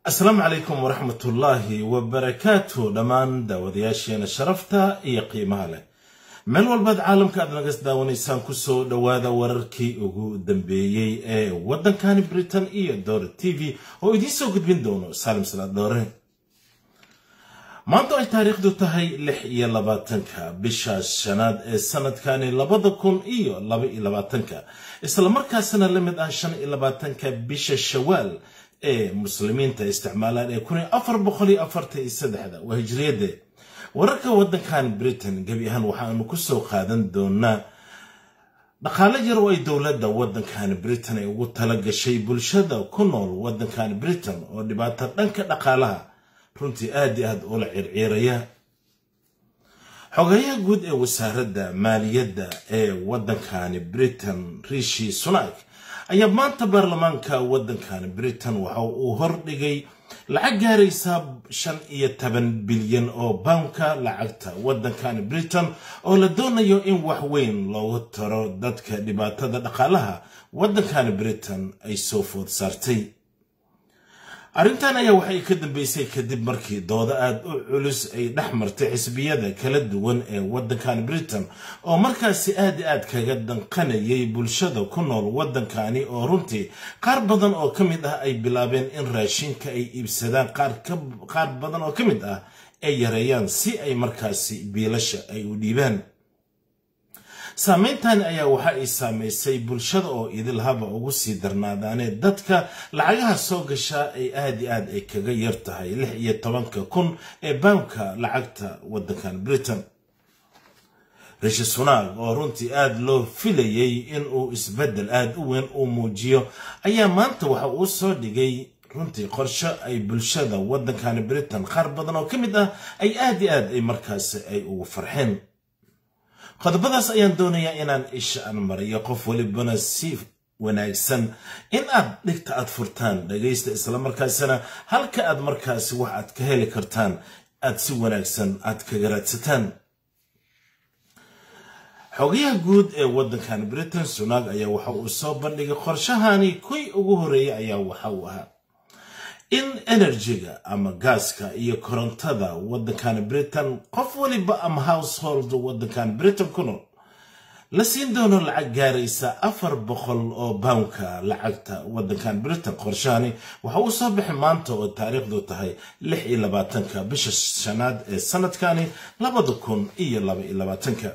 asalaamu calaykum waraxmatullaahi wabarakaatu dhammaan daawadayaasheena sharafta iyo qiimaha leh meel walbaad caalamka aad nagas daawanaysaan kusoo dhowaada wararkii ugu dambeeyey ee waddankani britain iyo doore t v oo idiin soo gudbin doono saalim salaad doore maanta ay taariikhdu tahay lix iyo labaatanka bisha shanaad ee sanadkani labada kun iyo laba iyo labaatanka islamarkaasna la mid ah shan iyo labaatanka bisha shawaal ee muslimiinta isticmaalaan ee kun iyo afar boqol iyo afartan iyo saddexda waa hijriyadde wararka waddankan britain gebi ahaan waxaanu ku soo qaadan doonaa dhaqaale yar oo ay dowladda waddankan britain ay ugu tala gashay bulshada ku nool waddankan britain oo dhibaato dhanka dhaqaalaha runtii aad iyo aad ula circiiraya xogayaha guud ee wasaaradda maaliyadda ee waddankani britain rishi sunak ayaa maanta baarlamaanka waddankan britain waxa uu hordhigay lacag gaaraysa shan iyo toban bilyan oo bawnka lacagta waddankan britain oo la doonayo in wax weyn loogu taro dadka dhibaatada dhaqaalaha waddankan britain ay soo food saartay arrintan ayaa waxay ka dambeysay kadib markii doodo aad u culus ay dhex martay xisbiyada kala duwan ee waddankan britain oo markaasi aad i aad kaga danqanayay bulshada ku nool waddankani oo runtii qaar badan oo ka mid ah ay bilaabeen in raashinka ay iibsadaan qaar badan oo ka mid ah ay yareeyaan si ay markaasi biilasha ay u dhiibaan saameyntan ayaa waxa ay saamaysay bulshada oo idil haba ugu sii darnaadaanee dadka lacagaha soo gashaa ay aad i aad ay kaga yar tahay lix iyo tobanka kun ee bawnka lacagta waddankan britain rishi sunaag oo runtii aad loo filayay inuu isbeddel aad u weyn uu muujiyo ayaa maanta waxa uu soo dhigay runtii qorsho ay bulshada waddankan britain qaar badan oo ka mid ah ay aad i aad ay markaasi ay ugu farxeen qodobadaas ayaan doonayaa inaan isha aan mariyo qof welibana si wanaagsan in aad dhigta aad furtaan dhagaysta islamarkaasina halka aad markaasi wax aad ka heli kartaan aad si wanaagsan aad kaga raadsataan xogayaha guud ee waddankan britain sunaag ayaa waxa uu soo bandhigay qorshahani kuwii ugu horreeyay ayaa waxa uu ahaa in enerjiga ama gaaska iyo korontada waddankan britain qof waliba ama household waddankan britain ku nool la siin doono lacag gaaraysa afar boqol oo bawnka lacagta waddankan britain qorshahani waxa uu soo baxay maanta oo taariikhdu tahay lix iyo labaatanka bisha shanaad ee sanadkani labada kun iyo laba iyo labaatanka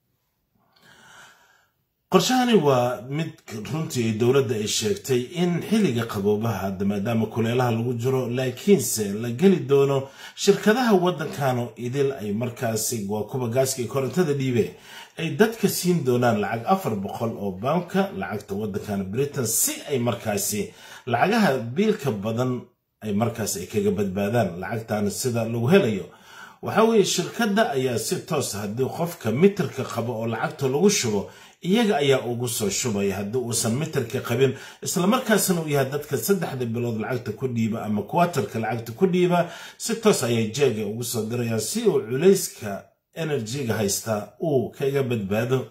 qorshahani waa mid runtii ay dowladda ay sheegtay in xilliga qaboobaha hadda maadaama kuleelaha lagu jiro laakiinse la geli doono shirkadaha waddankano idil ay markaasi waa kuwa gaaska iyo korontada dhiibe ay dadka siin doonaan lacag afar boqol oo bawnka lacagta waddankan britain si ay markaasi lacagaha biilka badan ay markaas ay kaga badbaadaan lacagtan sida lagu helayo waxa weeye shirkadda ayaa si toos haddii qofka mitirka qabo oo lacagta lagu shubo iyaga ayaa ugu soo shubaya haddii uusan mitirka qabin islamarkaasna uu yahay dadka saddexda bilood lacagta ku dhiiba ama kuwatarka lacagta ku dhiiba si toos ayay jeega ugu soo dirayaan si uu culayska enerjiga haysta uu kaga badbaado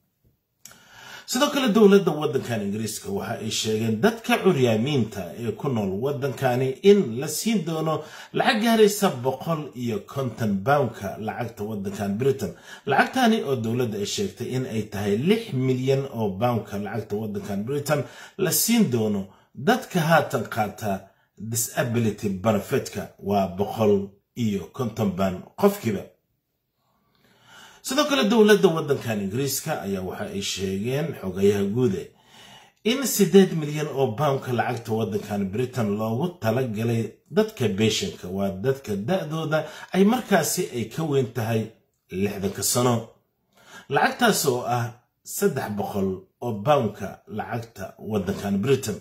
sidoo kale dowladda waddankan ingiriiska waxa ay sheegeen dadka curyaamiinta ee ku nool waddankani in la siin doono lacag gaaraysa boqol iyo konton bawnka lacagta waddankan britain lacagtani oo dowladda ay sheegtay in ay tahay lix milyan oo bawnka lacagta waddankan britain la siin doono dadka haatan qaata disability benefitka waa boqol iyo konton baan qofkiiba sidoo kale dowladda waddankan ingiriiska ayaa waxa ay sheegeen xogayaha guude in siddeed milyan oo bawnka lacagta waddankan britain loogu tala galay dadka beeshanka waa dadka da-dooda ay markaasi ay ka weyn tahay lixdanka sano lacagtaas oo ah saddex boqol oo bawnka lacagta waddankan britain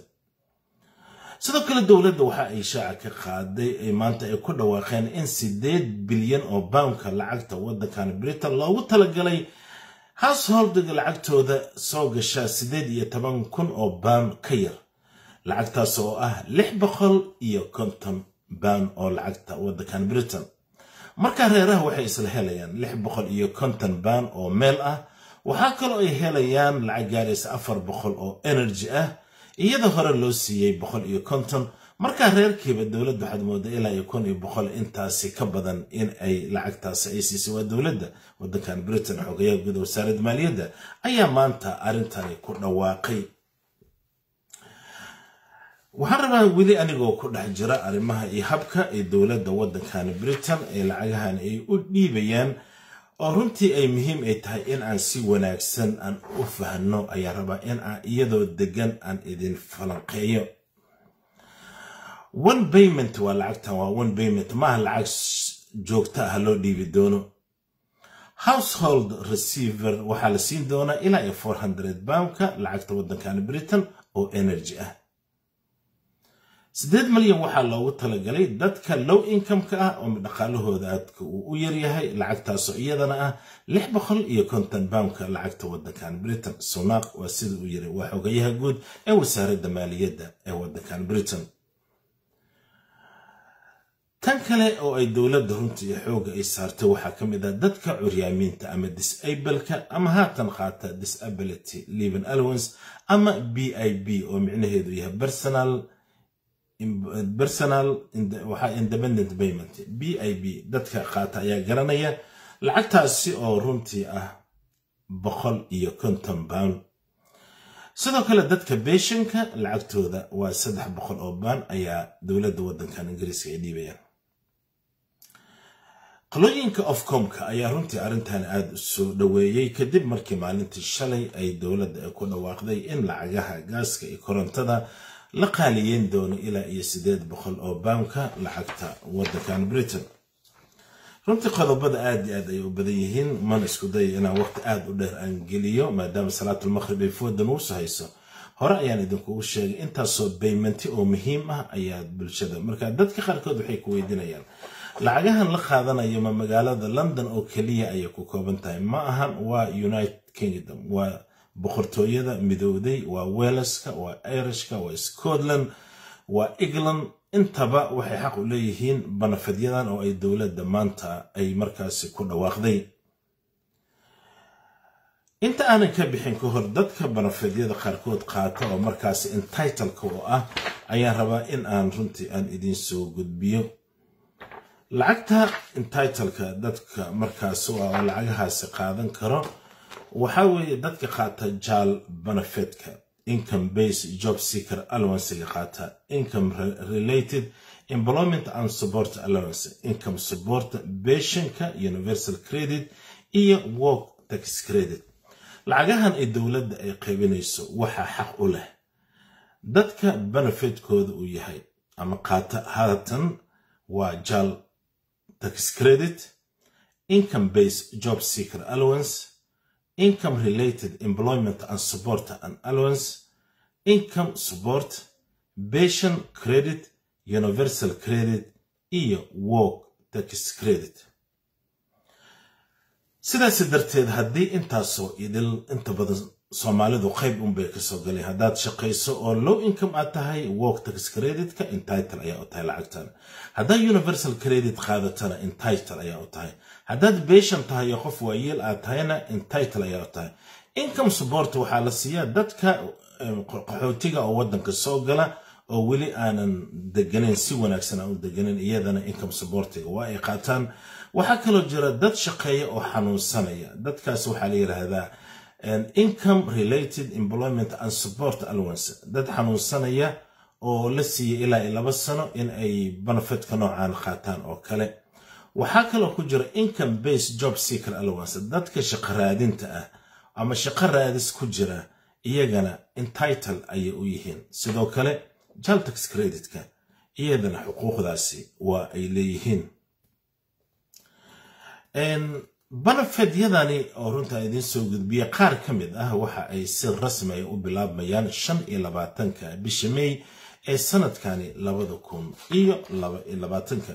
sidoo kale dowladda waxa ay shaaca ka qaaday ay maanta ay ku dhawaaqeen in siddeed bilyan oo bawnka lacagta waddankan britain loogu talagalay householdiga lacagtooda soo gasha siddeed iyo toban kun oo bawn ka yar lacagtaas oo ah lix boqol iyo konton bawn oo lacagta waddankan britain markaa reeraha waxay isla helayaan lix boqol iyo konton bawn oo meel ah waxaa kaloo ay helayaan lacag gaaraysa afar boqol oo energy ah iyada hore loo siiyey boqol iyo konton markaa reerkiiba dowladda waxaad moodaa ilaa iyo kun iyo boqol intaasi ka badan in ay lacagtaasi ay siisay waa dowladda waddankan britain xogayaha guud wasaaradda maaliyadda ayaa maanta arrintani ku dhawaaqay waxaan rabaa weli anigoo ku dhex jira arrimaha iyo habka ee dowladda waddankan britain ee lacagahan ay u dhiibayaan oo runtii ay muhiim ay tahay in aan si wanaagsan aan u fahno ayaa rabaa in aan iyadoo degan aan idin falanqeeyo one payment waa lacagtan waa one payment maaha lacag joogta ah loo dhiibi doono household receiver waxaa la siin doonaa ilaa iyo four hundred poundka lacagta waddankan britain oo energy ah siddeed malyan waxaa loogu talagalay dadka low income-ka ah oo dhaqaalahooda aadka uu u yaryahay lacagtaasoo iyadana ah lix boqol iyo konton poundka lacagta waddankan britain sunaaq waa sida uu yiri waa xogayaha guud ee wasaaradda maaliyadda ee waddankan britain tan kale oo ay dowladda runta iyo xooga ay saartay waxaa ka mid ah dadka curyaamiinta ama disableka ama haatan qaata disability living allowance ama b i b oo micnaheedu yahay personal personal waxaa independent payment b i b dadka qaata ayaa garanaya lacagtaasi oo runtii ah boqol iyo konton pound sidoo kale dadka beeshanka lacagtooda waa saddex boqol oo baan ayaa dowladda waddankan ingiriiska ay dhiibayaan qalooyinka ofcomka ayaa runtii arrintan aada u soo dhoweeyey kadib markii maalintii shalay ay dowladda ay ku dhawaaqday in lacagaha gaaska iyo korontada la qaaliyeyn doono ilaa iyo siddeed boqol oo baamka lacagta waddankan britain runtii qodobada aad iyo aad ay u badan yihiin mana isku daya inaan waqti aad u dheer aan geliyo maadaama salaatulmaqhrib ay fooda nuusu hayso hore ayaan idinkugu sheegay intaasoo baymanti oo muhiim ah ayaa bulshada marka dadka qaarkood waxay ku weydiinayaan lacagahan la qaadanayo ma magaalada london oo keliya ayay ku kooban tahay ma ahan waa united kingdom waa boqortooyada midowday waa weleska waa irishka waa scotland waa england intaba waxay xaq u leeyihiin banafadyadan oo ay dowladda maanta ay markaasi ku dhawaaqday inta aanan ka bixin ka hor dadka banafeedyada qaarkood qaata oo markaasi entitleka oo ah ayaan rabaa in aan runtii aan idiin soo gudbiyo lacagta entitleka dadka markaas oo ah oo lacagahaasi qaadan karo waxaa weeye dadka qaata jaal banafetka income base job seeker allowancega qaata income related employment and support allowance income support beshanka universal credit iyo work tax credit lacagahan ay dowladda ay qaybinayso waxaa xaq u leh dadka benefetkooda uu yahay ama qaata haatan waa jaal tax credit income base job seeker allowance income related employment and support and allowance income support pension credit universal credit iyo work tax credit sidaasi darteed haddii intaasoo idil inta badan soomaalidu qayb unbay kasoo galeen haddaad shaqayso oo low income aad tahay work tax creditka entitle ayaa u tahay lacagtan haddaad universal credit qaadatana entitle ayaa u tahay haddaad beshan tahay oo qof waayeel aad tahayna entitle ayaa u tahay income support waxaa la siiyaa dadka qaxootiga oo waddanka soo gala oo weli aanan deganeyn si wanaagsan aan u deganeyn iyadana income supportiga waa ay qaataan waxaa kaloo jira dad shaqeeya oo xanuunsanaya dadkaas waxaa la yidhaahdaa income related employment and support allowance dad xanuunsanaya oo la siiya ilaa iyo laba sano in ay benefetka noocaan qaataan oo kale waxaa kaloo ku jira income base job seeker allowance dadka shaqo raadinta ah ama shaqo raadis ku jira iyagana entitle ayay u yihiin sidoo kale jaltax creditka iyadana xuquuqdaasi waa ay leeyihiin banafedyadani oo runtaa idiin soo gudbiya qaar ka mid ah waxa ay si rasmiya u bilaabmayaan shan iyo labaatanka bisha may ee sanadkani labada kun iyo labaatanka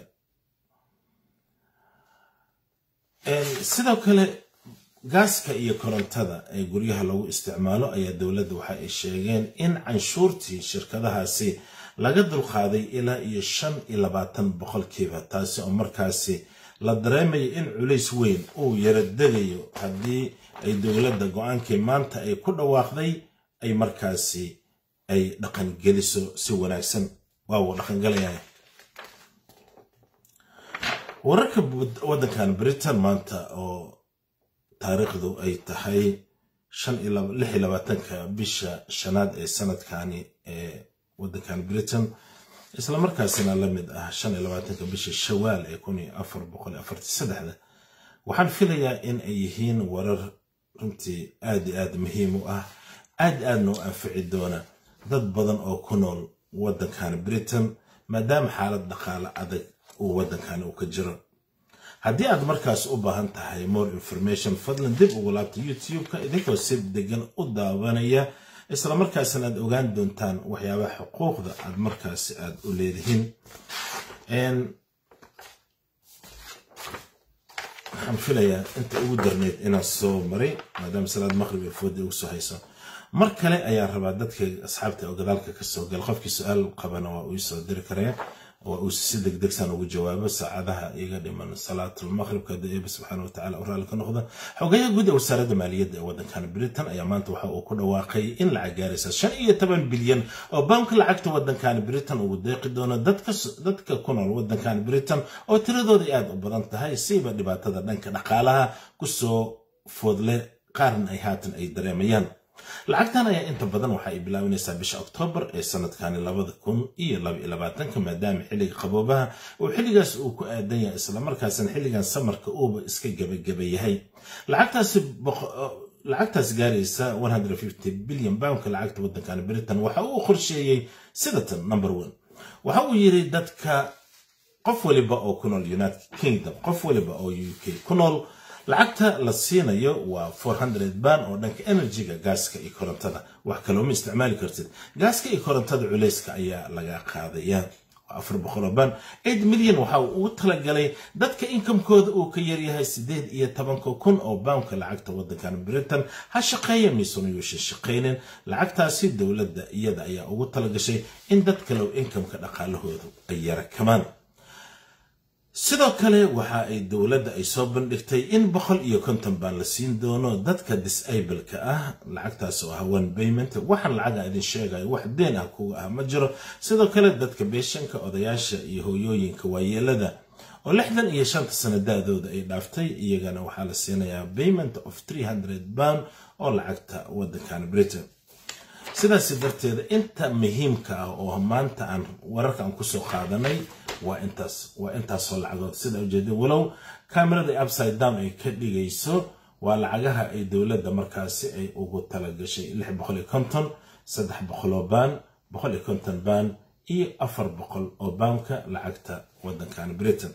sidoo kale gaaska iyo korontada ee guryaha lagu isticmaalo ayaa dowladda waxa ay sheegeen in canshuurtii shirkadahaasi laga dulqaaday ilaa iyo shan iyo labaatan boqolkiiba taasi oo markaasi la dareemayo in culays weyn uu yara degayo haddii ay dowladda go-aankii maanta ay ku dhawaaqday ay markaasi ay dhaqangeliso si wanaagsan waa uu dhaqangalayay wararka waddankan britain maanta oo taariikhdu ay tahay lix iyo labaatanka bisha shanaad ee sanadkani ee waddankan britain isla markaasina la mid ah shan iyo labaatanka bisha shawaal ee kun iyo afar boqol afarti saddexda waxaan filayaa in ay yihiin warar runtii aad iyo aad muhiim u ah aad aadna u anfici doona dad badan oo ku nool waddankan britain maadaama xaalad dhaqaale adag uu waddankan uu ka jiro haddii aad markaas u baahan tahay more information fadlan dib ugu laabta youtube-ka idinkoo si degan u daawanaya isla markaasna aad ogaan doontaan waxyaabaha xuquuqda aad markaasi aad u leedihiin waxaan filayaa inta ugu darneyd inaan soo maray maadaama salaad maqrib ee fooda ugu soo hayso mar kale ayaan rabaa dadka asxaabta oo gadaalka kasoo gala qofkii su-aal qabana waa uu soo diri karaya waa uu si degdegsan ugu jawaabo saacadaha iga dhiman salaatul maqribka haddii eeba subxaana watacaala u raalli ka noqda xogayaha guud ee wasaaradda maaliyadda ee waddankan britain ayaa maanta waxa uu ku dhawaaqay in lacag gaaraysa shan iyo toban bilyan oo baanka lacagta waddankan britain ugu deeqi doono dadka ku nool waddankan britain oo tiradooda aad u badan tahay siiba dhibaatada dhanka dhaqaalaha kusoo foodle qaarna ay haatan ay dareemayaan lacagtan ayaa inta badan waxa ay bilaabanaysaa bisha oktoobar ee sanadkani labada kun iyo labaiyo labaatanka maadaama xilliga qaboobaha uu xilligaas uu ku aadan yahay islamarkaasna xilligan samarka uuba iska gebageba yahay lacagtaas gaaraysa bilyan bawnka lacagta waddankan britain waxa uu qorsheeyey sidatan number one waxa uu yiri dadka qof waliba oo ku nool united kingdom qof waliba oo u k ku nool lacagta la siinayo waa ban oo dhanka enerjiga gaaska iyo korontada wax kalooma isticmaali kartid gaaska iyo korontada culeyska ayaa laga qaadaya ban milyan waxa uu ugu talagalay dadka inkamkooda uu ka yaryahay sideed iyo tobanka kun oo bawnka lacagta waddankan britain ha shaqeeya miisuna yuusha shaqaynin lacagtaasi dowladda iyada ayaa ugu talagashay in dad kalow inkamka dhaqaalahoodu ay yara kamaan sidoo kale waxa ay dowladda ay soo bandhigtay in boqol iyo konton baan la siin doono dadka disableka ah lacagtaas oo ah one payment waxaan lacaga idin sheegayo wax deen ah kuga ah ma jiro sidoo kale dadka beeshanka odayaasha iyo hooyooyinka waayeelada oo lixdan iyo shanta sano da-dooda ay dhaaftay iyagana waxaa la siinayaa payment of three hundred pound oo lacagta waddankan britain sidaas darteeda inta muhiimka ah oo maanta aan wararkan kusoo qaadanay waa intaas waa intaasoo lacagood sida ujeeda walow kamerada upside down ay ka dhigayso waa lacagaha ay dowladda markaasi ay ugu talagashay lix boqol iyo konton saddex boqoloo baan boqol iyo konton baan iyo afar boqol oo baanka lacagta waddankan britain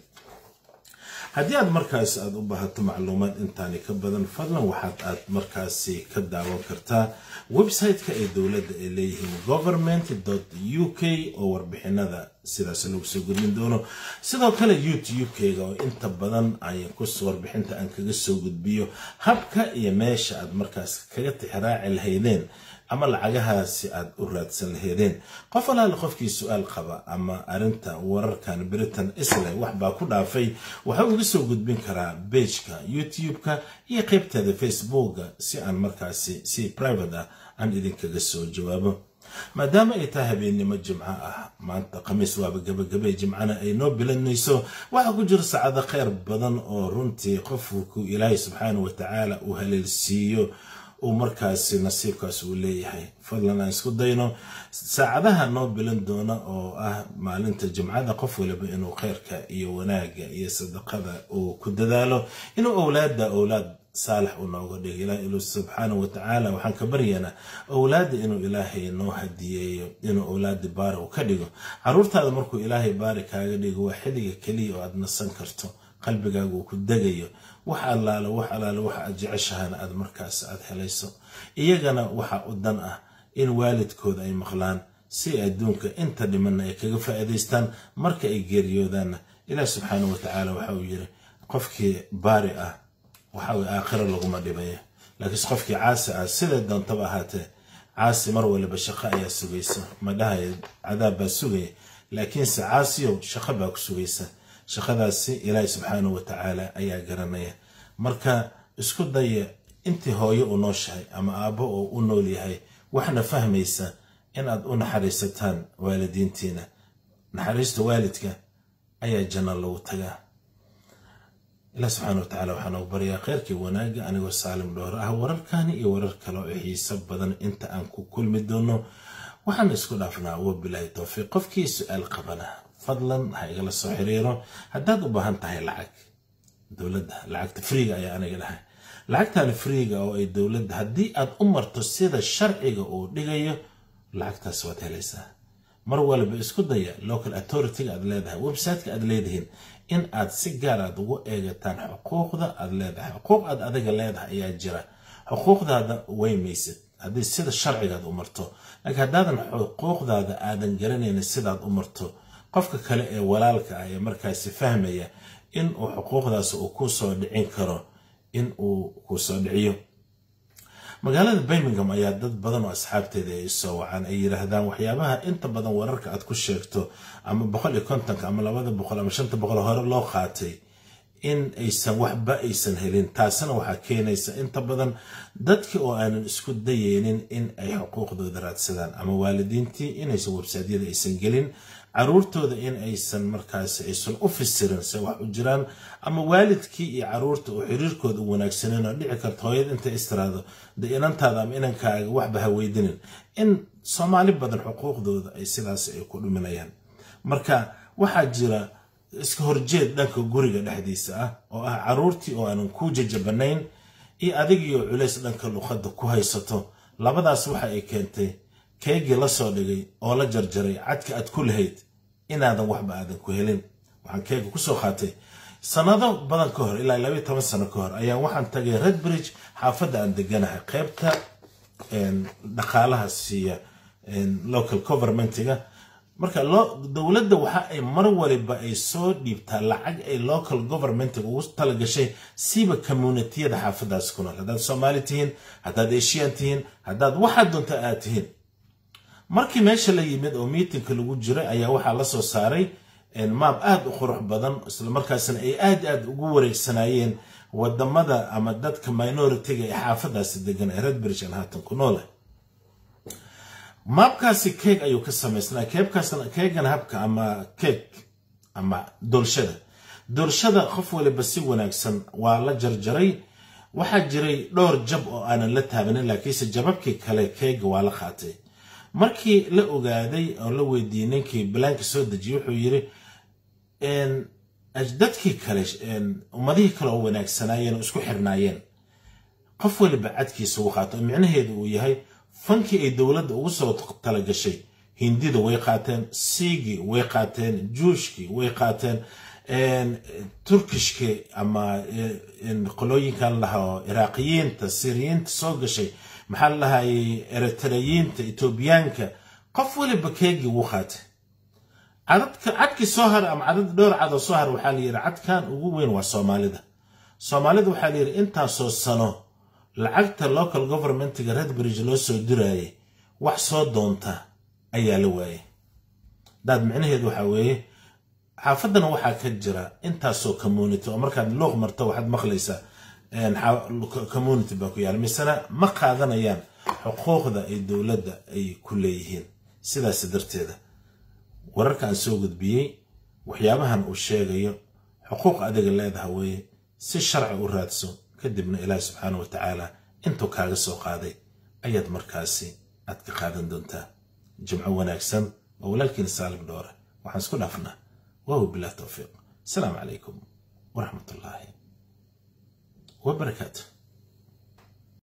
haddii aad markaas aad u baahato macluumaad intaani ka badan fadlan waxaad aad markaasi ka daawan kartaa website-ka ee dowladda ay leeyihiin government u k oo warbixinada sidaas lagu soo gudbin doono sidoo kale youtube-keyga oo inta badan ayan kus warbixinta aan kaga soo gudbiyo habka iyo meesha aad markaas kaga tixraaci lahaydeen ama lacagahaasi aad u raadsan laheedeen qof alaale qofkii su-aal qaba ama arinta wararkan britain islay wax baa ku dhaafay waxa uga soo gudbin karaa beijka youtube-ka iyo qaybteeda facebooka si aan markaasi si private ah aan idinkaga soo jawaabo maadaama ay tahay habeennimo jimco ah maanta khamiis waaba gabagabay jimcana ay noo bilanayso waxaa ku jira saacado kheyr badan oo runtii qofku ilaahay subxaana wa tacaala uu haleelsiiyo uu markaasi nasiibkaas uu leeyahay fadlan aan isku dayno saacadaha noo bilan doona oo ah maalinta jimcada qof waliba inuu kheyrka iyo wanaagga iyo sadaqada uu ku dadaalo inuu owlaada owlaad saalax uu nooga dhigo ilaah ilu subxaana wa tacaala waxaan ka baryaynaa owlaadda inuu ilaahay noo hadiyeeyo inuu owlaada baari u ka dhigo caruurtaada markuu ilaahay baari kaaga dhigo waa xilliga keliya oo aad nasan karto qalbigaaga uu ku degayo wax allaale wax allaale waxa aad jeceshahana aad markaas aad helayso iyagana waxa u dan ah in waalidkooda ay maqlaan si adduunka inta dhimanna ay kaga faa'iidaystaan marka ay geeriyoodaanna ilaah subxaana wa tacaala waxa uu yiri qofkii baari ah waxa weye aakhiro laguma dhibaya laakiinse qofkii caasi ah siday doontaba ahaatee caasi mar waliba shaqo ayaa sugaysa ma dhahaya cadaab baa sugaya laakiinse caasiyow shaqo baa ku sugaysa shaqadaasi ilaahi subxaanahu wa tacaala ayaa garanaya marka isku daya intii hooyo u nooshahay ama aabbo oo u nool yahay waxna fahmaysa inaad u naxariisataan waalidiintiina naxariista waalidka ayaa janno lagu tagaa ilaah subxaana watacaala waxaa noogu baryaa kheyrkii wanaagga anigoo saalim dhoor ah wararkani iyo warar kale oo xiiso badan inta aan ku kulmi doono waxaan isku dhaafnaa wabilaahi towfiiq qofkii su-aal qabana fadlan ha igala soo xiriiro haddaad u baahan tahay lacag dowladda lacagta friiga ayaa aniga dhahay lacagtan friiga oo ay dowladda haddii aad u marto sida sharciga uu dhigayo lacagtaas waad helaysaa mar walba isku daya local authorityga aad leedahay websiteka aad leedihiin in aad si gaar aad ugu eegataan xuquuqda aad leedahay xuquuq aad adiga leedahay ayaa jira xuquuqdaada weymaysid haddii sida sharcigaad u marto laakiin haddaadan xuquuqdaada aadan garanaynin sidaad u marto qofka kale ee walaalka ah ee markaasi fahmaya in uu xuquuqdaas uu ku soo dhicin karo in uu ku soo dhiciyo magaalada birmingham ayaa dad badan oo asxaabteeda ay soo wacaan ay yidhaahdaan waxyaabaha inta badan wararka aad ku sheegto ama boqol iyo kontonka ama labada boqol ama shanta boqol hore loo qaatay in aysan waxba aysan helin taasina waxaa keenaysa inta badan dadkii oo aanan isku dayeynin in ay xuquuqdooda raadsadaan ama waalidiintii inaysan websaadyada aysan gelin caruurtooda in aysan markaasi aysan u fisirin se wax u jiraan ama waalidkii iyo caruurta oo xiriirkooda u wanaagsaneen oo dhici karta hooyad intay istiraado de inantaada ama inankaaga waxba ha weydinin in soomaali badan xuquuqdooda ay sidaas ay ku dhuminayaan marka waxaa jira iska horjeed dhanka guriga dhexdiisa ah oo ah caruurtii oo aanan kuu jajabanayn iyo adigiioo culays dhanka luqadda ku haysato labadaas waxa ay keentay keegii la soo dhigay oo la jarjaray cadka aad ku lahayd inaadan waxba aadan ku helin waxaan keega kusoo qaatay sanado badan ka hor ilaa labaiy toban sano ka hor ayaa waxaan tagay redbridge xaafadda aan deganahay qaybta dhaqaalaha siiya local governmentiga marka dowladda waxa ay mar waliba ay soo dhiibtaa lacag ay local governmentiga ugu talagashay siba communitiyada xaafadaas ku nool haddaad soomaali tihiin haddaad eshiyan tihiin haddaad waxaad doonta aad tihiin markii meesha la yimid oo miitinka lagu jiray ayaa waxaa la soo saaray maab aad u qurux badan islamarkaasna ay aad aad ugu wareegsanayeen wadamada ama dadka minoritiga ee xaafadaasi degan ee redbridge aan haatan ku noole maabkaasi keeg ayuu ka samaysnaa keegan habka ama keeg ama doolshada doolshada qof waliba si wanaagsan waa la jarjaray waxaa jiray dhowr jab oo aanan la taabanin laakiinse jababkii kale keega waa la qaatay markii la ogaaday oo la weydiiyey ninkii balaanka soo dejiyey wuxuu yiri dadkii kale ummadihii kale oo wanaagsanaayeen oo isku xirnaayeen qof waliba cadkiisa ugu qaato oo micnaheedu uu yahay fankii ay dowladda ugu soo talagashay hindida way qaateen siigii way qaateen juushkii way qaateen turkishkii ama qolooyinkan lahaa iraaqiyiinta siriyiinta soo gashay maxaa la lahayay eritreyiinta etoobiyaanka qof waliba keegii wuu qaatay cadadka cadkii soo hara ama cadad dhowr cadoo soo hara waxaa layidhi cadkan ugu weyn waa soomaalida soomaalida waxaa layidhi intaasoo sano lacagta local governmentiga redbridge loo soo diraayay wax soo doonta ayaa la waayay daad micnaheedu waxaa weeye xaafaddana waxaa ka jira intaasoo community oo markaad luuq marto waxaad maqlaysaa community baa ku yaala misena ma qaadanayaan xuquuqda ay dowladda ay ku leeyihiin sidaas darteeda wararka aan soo gudbiyey waxyaabahan uu sheegayo xuquuq adiga leedaha weeye si sharci u raadso kadibna ilaahi subxaana wa tacaala intuu kaaga soo qaaday ayaad markaasi aad ka qaadan doontaa jimco wanaagsan oo walaalkiina saalim dhoore waxaan isku dhaafnaa wahu bilah towfiiq asalaamu calaykum waraxmat ullaahi wabarakaatu